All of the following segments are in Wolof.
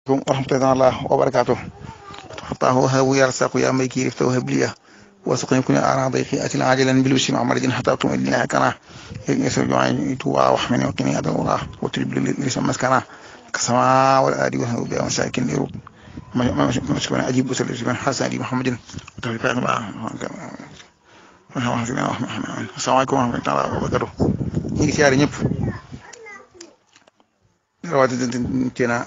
warahmatullahi wabarakatuh fataahu habu yarsaku ya may kii rifta wahab liya wasuqni kuni ara dayqi atil ajilan bil bishri amaradin hatta tum ilahi kana yasir ju'ani tuwa wa ahmini wa qini adal ura wa tribli lisam maskana kasama wal adi wa habu biya masakin iru mashkuna ajib usul ibn hasan di muhammadin tawfiq ba asalaamaaleykum wa rahmatullahi wa barakatuh ñu ngi siyaare ñëpp rawatina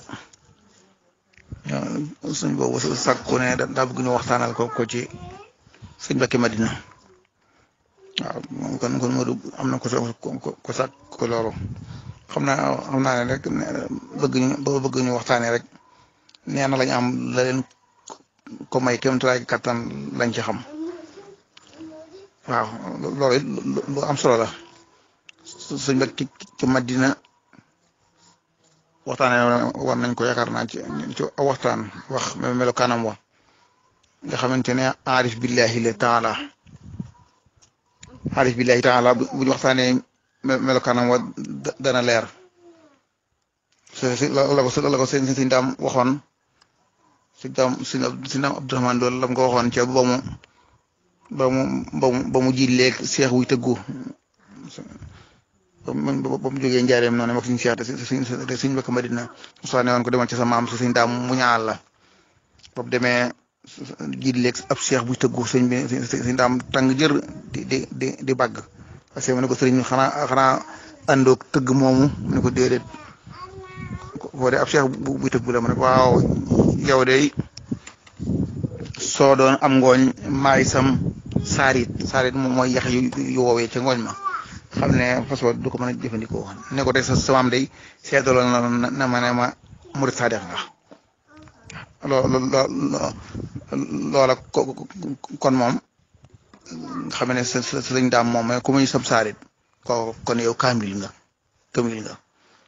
suñ boobu sàkku ne daa bëgg ñu waxtaanal ko ko ci sëñ Mbakke Madina waaw moom kon kon Modou am na ko ko sàkk ko loolu xam naa xam naa ne rek bëgg ñu bëgg ñu waxtaanee rek nee na lañ am la leen ko may kéem tolluwaay kattan lañ ci xam waaw loolu it lu am solo la sëñ Mbakke ci Madina waxtaanee war nañ ko yaakaar naa ci ci waxtaan wax melokaanam wa nga xamante ne aarif billahi la taala aarif billahi taala bu ñu waxtaanee melokaanam wa dana leer la ko la ko sëñ sëñ daam waxoon sëñ daam sëñ daam Abdourahmane loolu la ko waxoon ca ba mu ba mu ba mu ba mu ji léeg seex wuy tëggu ba mu jógee njaareem noonu mag suñu seex te suñ Mbakke Madina soo ne woon ko demal ci sa maam su suñ daam mu ñaal la boobu demee jiit léeg ab seex buy tëggu sëñ bi suñ daam tàng jër di di di di bàgg parce que mu ne ko sëriñ xanaa xanaa àndoog tëgg moomu mu ne ko déedéet boo dee ab seex buy tëggu la mu ne waaw yow de soo doon am ngooñ maay sam saarit saarit moom mooy yax yu yu woowee ca ngooñ ma xam ne façon du ko mën a jëfandikoo ne ko tey sa samaam day seetaloon na na ma ne ma murit sadex nga loolu loola kon moom nga xam ne sa sa sëñ daam moom mooy ku muy sam saarit ko kon yow kaamil nga kaamil nga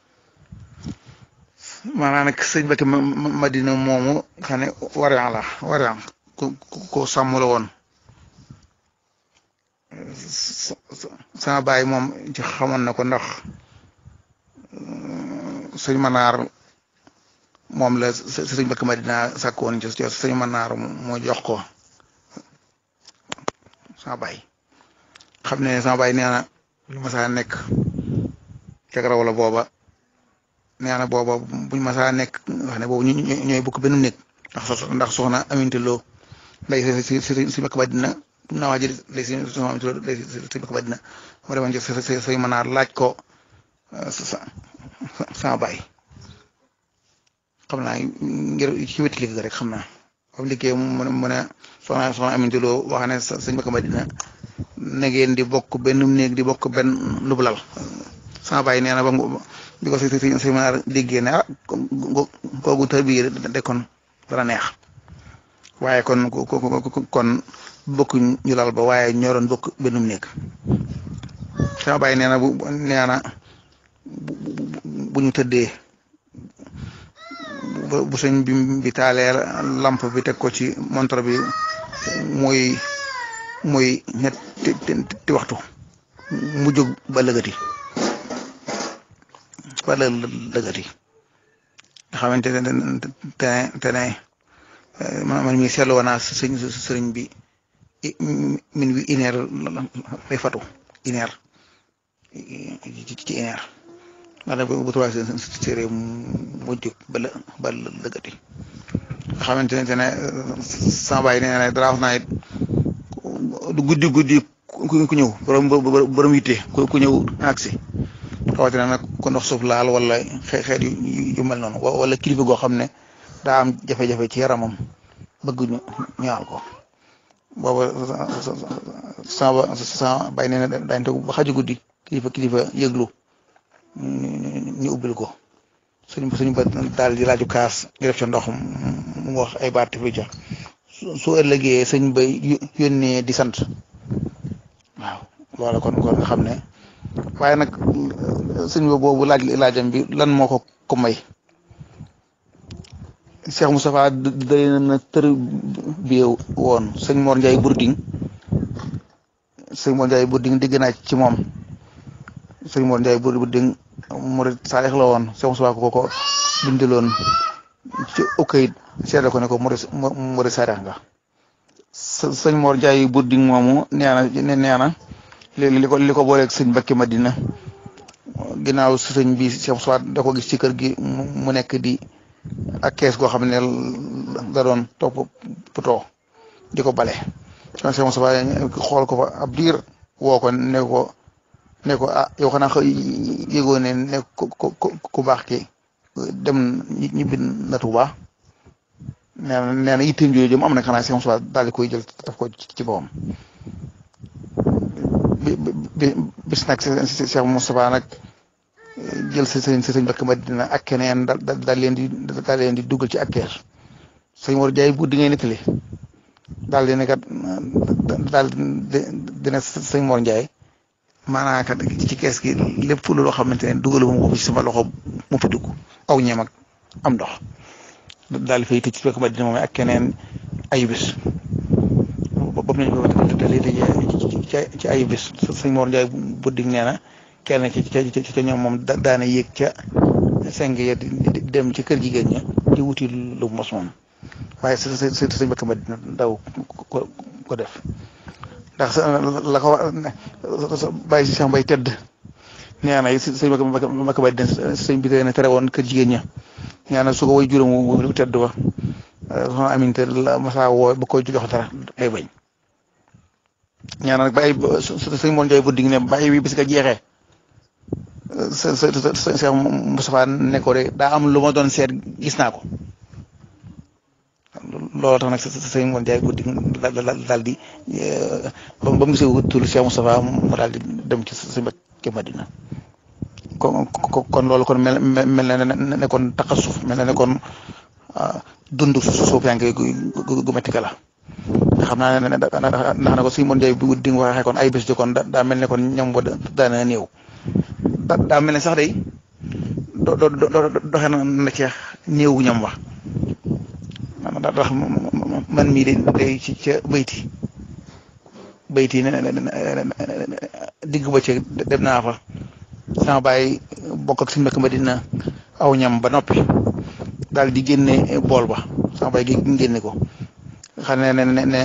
maanaam nag sëñ Mbakke Madina moomu xam ne warian la warian ku ko sàmm la woon sama baay moom ci xamoon na ko ndax sëñ Manaar moom la sëñ Mbakke Madina sàkk woon ci sëñ Manaar moo jox ko sama baay xam ne sama baay nee na lu ma saa nekk ca raw la booba nee na booba buñ ma saa nekk wax ne boobu ñooy bokk benn néeg ndax ndax soxna Aminta Lo nday si si si Mbakke Madina naa waa ji lay si sama Aminta Lo lay si Mbakke Madina moo demoon ci sa say manaar laaj ko sa sama baay xam naa ngir ci wetu liggéey rek xam naa ba mu liggéey mu ne mu ne soxna soxna Aminta Lo wax ne sëñ Mbakke Madina na ngeen di bokk benn néeg di bokk benn lubulal sama baay nee na ba bi ko si si si manaar déggee ne ah kooku tër bi de kon dana neex waaye kon kon bokk ñu lal ba waaye ñoo doon bokk benn néeg sama baay nee na bu nee na bu ñu tëddee bu sëñ bi bi taalee lamp bi teg ko ci montre bi muy muy ñetti waxtu mu jóg ba lëgati ba lëgati nga xamante ne te te ne man mi seetlu woon naa sëñ sëriñ bi min wi une heure lay fatu une heure ci une heure ndax bu trois série mu jóg ba la ba lëgati nga xamante ne te ne sama baay nee na dara wax naa it du guddi guddi ku ñëw borom borom yitte ku ñëw agsi rawatina nag ko ndox suuf laal wala xeet yu mel noonu wala kilifa goo xam ne daa am jafe-jafe ci yaramam bëgg ñu ñaal ko booba sama sama bay nee na daañu toog ba xaju guddi kilifa kilifa yëglu ñu ubbil ko suñ suñu ba daal di laaju kaas ñu def ca ndox mu wax ay baat fi ca su ëllëgee sëñ bay yónnee di sant waaw loola kon kon nga xam ne waaye nag sëñ boobu laaj laajam bi lan moo ko ko may Cheikh Moustapha day na tër bi woon sëñ Mor Ndiaye Bourding sëñ Mor Ndiaye Bourding dégg naa ci moom sëñ Mor Ndiaye Bourding murid saalix la woon Cheikh Moustapha ko ko bindaloon ci okkayit seede ko ne ko murid sareex nga sëñ Mor Jaay budding moomu nee na nee na li ko li ko booleeg sëñ Mbacke Madina ginnaaw sëñ bi Cheikh Soit da ko gis ci kër gi mu nekk di ak kees goo xam ne da doon topp putoo di ko bale kon Cheikh Moussa xool ko fa ab diir woo ko ne ko ne ko ah yow xanaa xa yëgoo ne ne ku ku baax ki dem ñibbi na Tuuba nee na nee na itteem jooju jëm am na xanaa Cheikh Moussa daal di koy jël daf ko ci boppam bi bi bis nag Cheikh Moussa nag jël sa sëñ sa sëñ Mbacke Madina ak keneen da daal leen di daal leen di dugal ci ak keer sëñ Mor Jaay bu di ngay nettali daal di ne kat daal dina sëñ Mor Ndiaye maanaam kat ci kees gi lépp loo xamante ne dugalu ma ko ci sama loxo mu fi dugg aw ñeem ak am ndox daal di fay tëj ci Mbacke Madina moom ak keneen ay bis boobu nañ ko dalee ci ay bis sëñ Mor Ndiaye bu dig nee na kenn ci ci ci ñoom moom daana yéeg ca seng ya di dem ci kër jigéen ña di wuti lu mos moom waaye sa sa sa sëñ Mbacke Madina daw ko ko def ndax la ko bàyyi si Cheikh Mbaye tedd nee na sëñ Mbacke Madina sëñ bi na tere woon kër jigéen ña nee na su ko way juróom wu tedd ba soxna Aminte la masa woo ba koy jox dara day bañ ñaan nag bàyyi sëñ Mor Ndiaye bu dig ne bàyyi bi bis nga jeexee sa sa sa Cheikh Moustapha ne ko de daa am lu ma doon seet gis naa ko loolu tax nag sa sëñ Mor Ndiaye bu dig daal di ba mu gisee wutul Cheikh Moustapha mu daal di dem ci sa Mbacke Madina kon kon loolu kon mel mel na ne kon taxasuf mel na ne kon dund suuf yaa ngi gu métti la xam naa ne ndax na ko sëñ Mor Ndiaye bu dig waxee kon ay bés di kon daa mel ne kon ñoom ba daana néew daa mel ne sax day do do doxe na ceex néewu ñam wax ndax man mii de day ci ca bayti bayti ne digg ba ci dem naa fa sama baay bokk ak suñu mbokk Madina aw ñam ba noppi daal di génne bool ba sama baay gi génne ko xam ne ne ne ne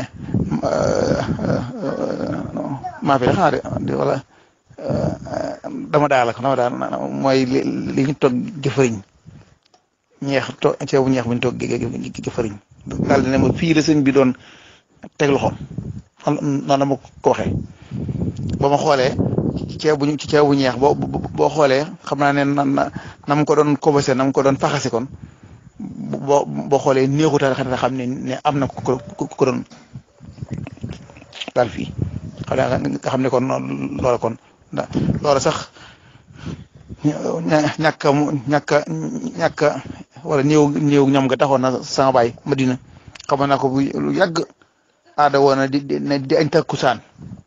maa fi xanaa de wala dama daal ak dama daal mooy li li ñu toog jëfëriñ ñeex to ceebu ñeex bu ñu toog jëfëriñ daal di ne ma fii la sëñ bi doon teg loxoom noonu la ma ko waxee ba ma xoolee ceebu ci ceebu ñeex boo boo xoolee xam naa ne na na mu ko doon kobase na mu ko doon faxase kon boo boo xoolee néexutal xanaa xam ne ne am na ko ko doon daal fii xam nga xam ne kon loola kon loola sax ñàkk a ñàkk a ñàkk a wala néew néew ñam nga taxoon na sama baay Madina xam naa ko bu lu yàgg aada woon na di di añ takkusaan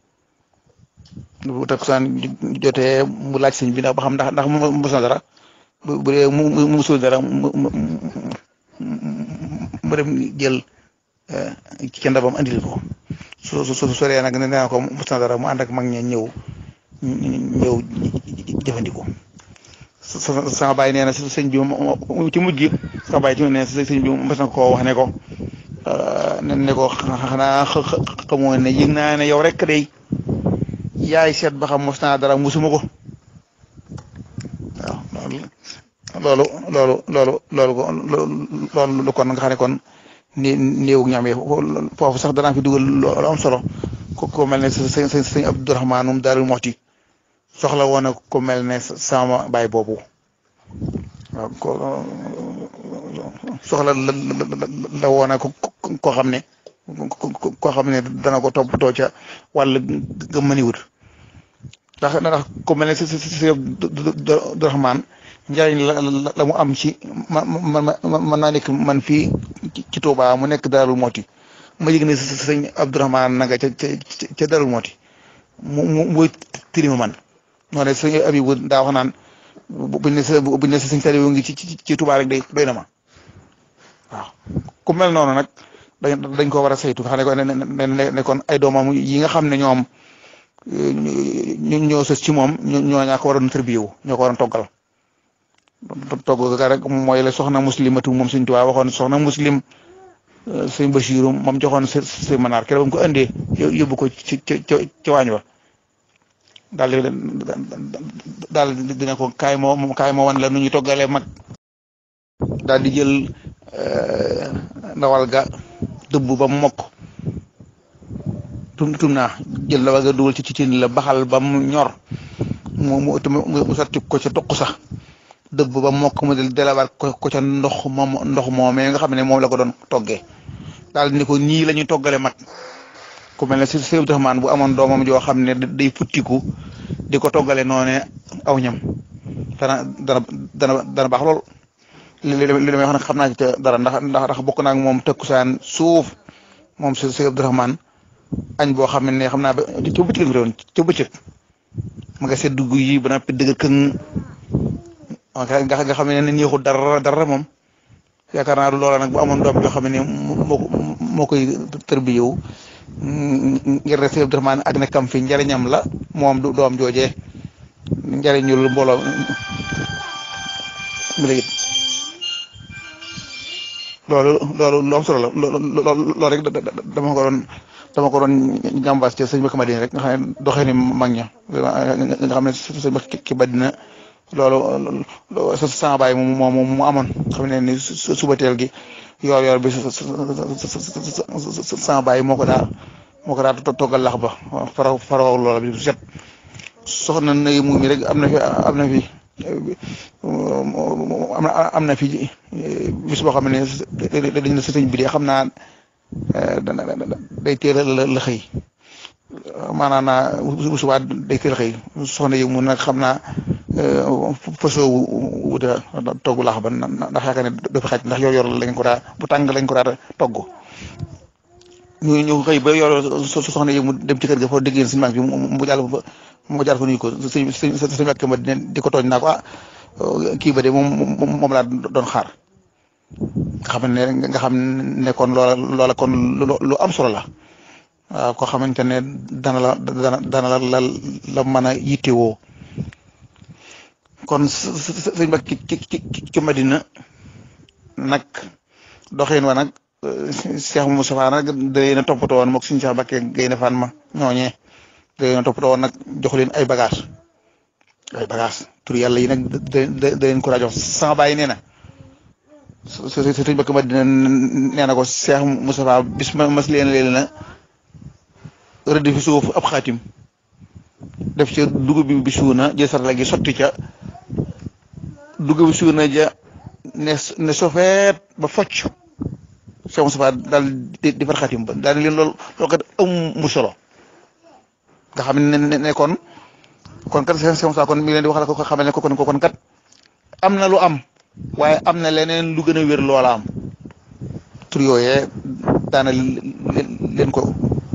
bu takkusaan jotee mu laaj sëñ bi ndax ba xam ndax ndax mos na dara bu bu dee mu mu musul dara mu mu mu dem jël ci ndabam andil ko su su su soree nag nee naa ko mos na dara mu ànd ak mag ña ñëw ñëw jëfandikoo sama baay nee na sëñ bi ci mujj gi sama baay ci nee na sëñ bi mos na koo wax ne ko ne ko xanaa xamoo ne yëg naa ne yow rek day yaay seet ba xam mos naa dara musuma ko waaw loolu loolu loolu loolu loolu kon nga xam ne kon ni néew ñam yi foofu sax danaa fi dugal loolu am solo ko ko mel ne sëñ sëñ sëñ Abdourahmaan um Daarul Muxti soxla woon na ko mel ne sama baay boobu waaw ko soxla la la woon na ko koo xam ne koo xam ne dana ko toppatoo ca wàll ga mëniwut ndax ndax ku mel ne si si si Abdourahmaan njariñ la la mu am ci ma ma ma mën naa nekk man fii ci Touba mu nekk Darou Moti ma yëg ne sëñ Abdourahmaan na nga ca ca ca Darou Moti mu mu muy tirima man noonu sëñ Abibu daa wax naan buñ ne sa buñ ne sa sëñ Saliou ngi ci ci Touba rek day doy na ma waaw ku mel noonu nag dañ dañ ko war a saytu nga xam ne ne ne kon ay doomam yi nga xam ne ñoom ñu ñoo sës ci moom ñoo ñaa ko waroon tërbiyewu ñoo ko waroon toggal togg ga rek mooy la soxna muslimatu moom Sëñ Tuubaa waxoon soxna muslim sëñ Basiiru moom joxoon sa sa manaar keroog ko indee yóbbu ko ci ci ci waañ wa daal di daal dina ko kaay moo kaay moo wan la nu ñu toggalee mag daal di jël ndawal ga dëbb ba mu mokk tum tum naa jël ndawal ga dugal ci ci tin la baxal ba mu ñor mu mu mu sotti ko ca toq sax dëbb ba mokk mu del delawaat ko ko ca ndox moom ndox moomee nga xam ne moom la ko doon toggee daal di ne ko ñii la ñuy toggale mag ku mel ne si Sëñ Abdourahmane bu amoon doomam joo xam ne day futtiku di ko toggale noone aw ñam dana dana dana dana baax lool li li li may wax nag xam naa ci dara ndax ndax ndax bokk naa ak moom tëkkusaan suuf moom si Sëñ Abdourahmane añ boo xam ne xam naa ba ca bëccëg la ca bëccëg ma nga seet dugg yi ba noppi dëgg këng nga nga xam ne neexul dara dara moom yaakaar naa loola nag bu amoon doom joo xam ne moo moo koy tërbiyewu ngir rek Sëñ Abdourahmane ak nekkam fi njariñam la moom du doom joojee njariñul mbooloo mi la it loolu loolu lu am solo la loolu rek dama ko doon dama ko doon jàmbaas ci sëñ Bakka Madina rek nga xam ne doxee ni mag ña nga xam ne sëñ Bakka ki Madina loolu sa sama baay mu mu amoon xam ne ni suba teel gi yoor yoor bi sama baay moo ko daa moo ko daa toggal lax ba fara faraw loola bi set soxna nay mu mi rek am na fi am na fi am na fi bis boo xam ne dañ na sëñ bi de xam naa day teel a la xëy maanaam naa bu subaa day teel a xëy soxna yi mu nag xam naa façon wuta togg laax ba ndax yaakaar ne dafa xaj ndax yor yor lañ ko daa bu tàng lañ ko daa togg ñu ñu xëy ba yor soxna yi mu dem ci kër ga foo déggee suñu banque bi mu jàll fa mu jaar fa nuyu ko sëñ sëñ sëñ ak ma di ko tooñ naa ko ah kii ba de moom moom laa doon xaar nga xam ne nga xam ne kon loola loola kon lu am solo la waaw koo xamante ne dana la dana dana la la la mën a yittewoo kon sëñ ba ki ki ki Madina nag doxin wa nag Cheikh Moustapha nag da leen a toppatoo woon moog suñu Cheikh Bakke Gaynde Fatma ñooñee da leen a toppatoo woon nag jox leen ay bagage ay bagage tur yàlla yi nag da da leen ko daa jox sama bàyyi nee na sëñ Bakke Madina nee na ko Cheikh Moustapha bis ma mas leen leen na rëdd fi suuf ab xaatim def ca dugub bi bi suuna jël sarala gi sotti ca dugub bi suuna ja ne ne sofeet ba focc Cheikh Moustapha daal di di far xaatim ba daal di leen loolu loolu kat amu solo nga xam ne ne kon kon kat Cheikh Moustapha kon mi ngi leen di wax la ko xamal ne ko kon kon kat am na lu am waaye am na leneen lu gën a wér loola am tur yooyee daana leen ko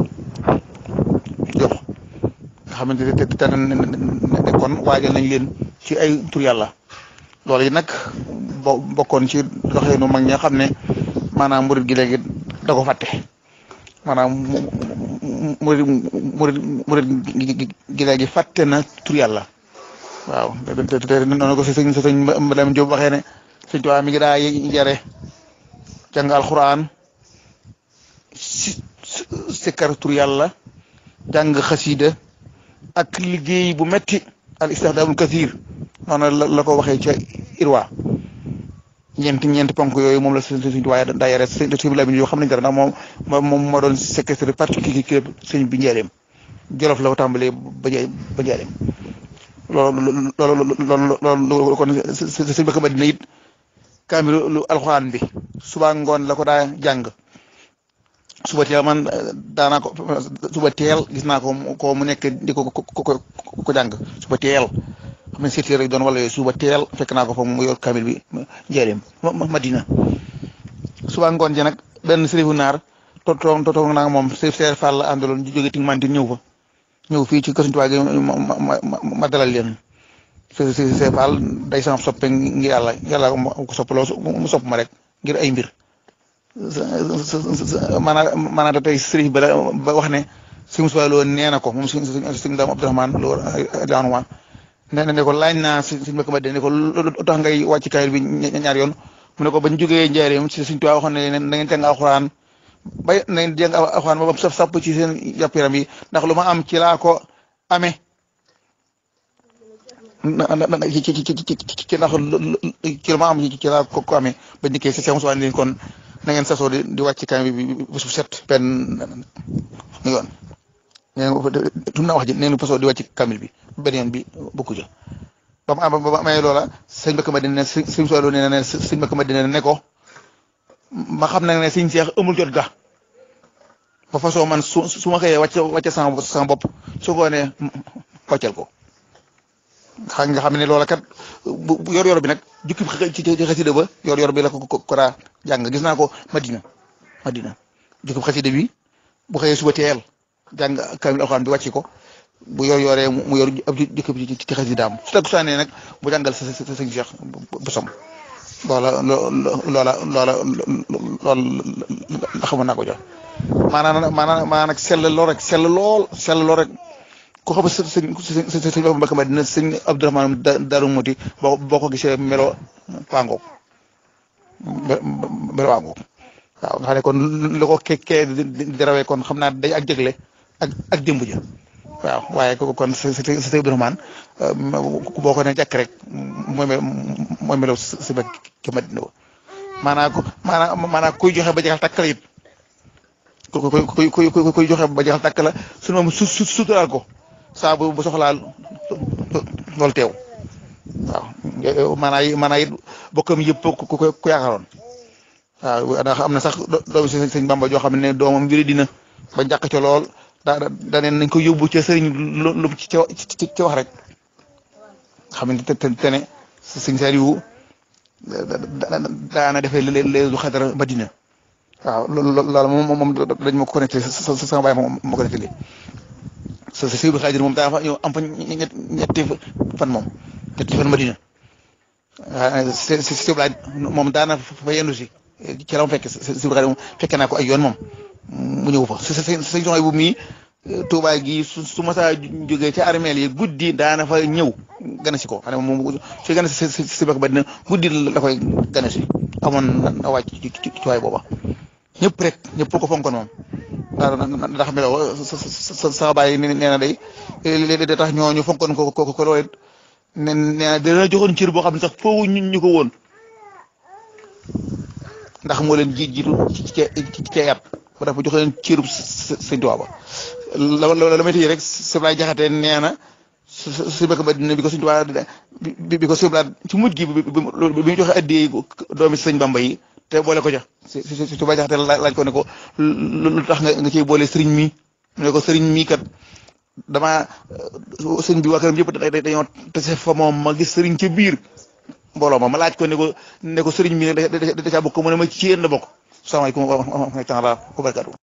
jox nga xamante ne te ne kon waajal nañ leen ci ay tur yàlla loolu yi nag bo bokkoon ci doxeenu mag ñi nga xam ne maanaam murid gi léegi da ko fàtte maanaam murid murid murid gi léegi fàtte na tur yàlla waaw te te noonu ko si sëñ sëñ Madame Diop waxee ne sëñ Tuubaa mi ngi daa yare jàng alxuraan si sikkar tur yàlla jàng xasiida ak liggéey bu metti al istixdaamul kasiir noonu la la ko waxee ca irwa ñeenti ñeenti ponk yooyu moom la sëñ sëñ waaye daa yare sëñ bi la bi yoo xam nañ dara ndax moom moom moo doon secrétaire particulier sëñ bi njaareem jolof la ko tàmbalee ba ba njaareem loolu loolu loolu loolu kon sëñ Bakka Madina it kaamilu lu alxuraan bi suba ngoon la ko daa jàng suba teel man daanaa ko suba teel gis naa ko ko mu nekk di ko ko ko ko jàng suba teel xam ne sept heures rek doon wala yooyu suba teel fekk naa ko fa mu yor kamil bi njëriñ Madina suba ngoon ji nag benn sërifu naar to to toog naa moom sërif seer Fall la àndaloon jóge ting manti ñëw fa ñëw fii ci kër Sëñ Tuubaa gi ma ma dalal leen sërif seer Fall day sama soppe ngir yàlla yàlla ko soppaloo mu sopp ma rek ngir ay mbir maanaam maanaam tey sëriñ ba ba wax ne sëñ Musaa Lo nee na ko moom sëñ sëñ Daam Abdourahmane Lo daanuwaan nee na ne ko laaj naa si suñu mbokk ma ne ko lu tax ngay wàcc kaayil bi ñaar yoon mu ne ko bañ jógee njaareem si suñ tubaab waxoon ne na ngeen jàng alxuraan bay na ngeen jàng alxuraan ba saf sàpp ci seen yàpp yaram yi ndax lu ma am ci laa ko amee ci ci ci ci ci ndax ci lu ma am ci laa ko ko amee ba dikkee si seen suwaan leen kon na ngeen sasoo di di wàcc kaayil bi bés bu set benn yoon nee tum naa wax ji nee na fasoo di wàcc kamil bi benn yoon bi bokku ja ba mu am ba mu amee loola sëñ Mbacke Madina ne sëñ Soxla nee na sëñ Mbacke Madina ne ko ma xam nag ne sëñ Seex amul jot ga ba façon man su su ma xëyee wàcc wàcc sama sama bopp su ko nee wàccal ko xam nga xam ne loola kat bu yor-yor bi nag jukki ci ci xasida ba yor-yor bi la ko ko daa jàng gis naa ko Madina Madina jukki xasida bi bu xëyee suba teel jàng kamil alxuraan bi wàcc ko. bu yor yoree mu yor ab jëkk bi ci ci xasidaam su takku saanee nag bu jàngal sa sa sëñ Cheikh bu som loola loola loola loola xamoon naa ko jox maanaam maanaam maanaam nag sell lool rek sell lool sell lool rek ku xam sa sëñ sëñ sëñ Mbacke Madina sëñ Abdourahmane Darou Mouti boo boo ko gisee melo waangoog melo waangoog waaw nga xam ne kon lu ko kekkee di rawee kon xam naa day ak jégle ak ak démb ja waaw waaye kooku kon sa sa sa Abdourahmane boo ko ne jàkk rek mooy mooy melaw si ba ki Madina ba maanaam ku maanaam maanaam kuy joxe ba jeexal tàkk la it ku kuy kuy kuy joxe ba jeexal tàkk la sunu moom su su suturaal ko saa bu bu soxlaa loolu teew waaw maanaam maanaam it bokkam yëpp ku ku ku yaakaaroon waaw ndax am na sax doomu si sëñ Bamba joo xam ne doomam mbiri dina ba njàkk ca lool. daa daa neen nañ ko yóbbu ca sëriñ lu ci ci ci wax rek xam ne te te ne sëñ Saliou daana defee léeg du xadara Madina waaw loolu moom moom dañ ma ko connecté sa sama baay moom ma connecté lii sa sa Sëriñ Xaadir moom daa fa ñëw am fa ñetti fan moom ñetti fan Madina waaw si si si moom daana fa yendu si ci la ma fekk Sëriñ Xaadir moom fekke naa ko ay yoon moom mu ñëw fa sa sa sëñ soxna bu mii Tuubaa gi su su ma saa jógee ca armeel yi guddi daana fa ñëw gana si ko xam ne moom su gana si si si ba dina guddi la koy gana si amoon na wàcc ci ci ci waay booba ñëpp rek ñëpp ko fonkoon moom ndax melo sa sa baay nee na day léeg da tax ñooñu fonkoon ko ko ko loolu nee na dina joxoon cër boo xam ne sax foofu ñu ko woon ndax moo leen ji jiitu ci ci ci yat ba dafa jox leen cërub sëñ Tuubaa ba la la la may tëjee rek Sëblaay Jaxate nee na su su bëgg ba dina bi ko sëñ Tuubaa bi bi ko sëblaat ci mujj gi bi bi mu joxe addiyee doomi sëñ Bamba yi te boole ko ca si si si Sëblaay Jaxate laaj ko ne ko lu tax nga nga ciy boole sëriñ mi mu ne ko sëriñ mi kat dama sëñ bi waa këram yëpp dañoo tase fa moom ma gis sëriñ ca biir mbooloo ma ma laaj ko ne ko ne ko sëriñ mi da da da caa bokk mu ne ma ci yéen la bokk salaamaaleykum wa rahmatulah wa barakatuh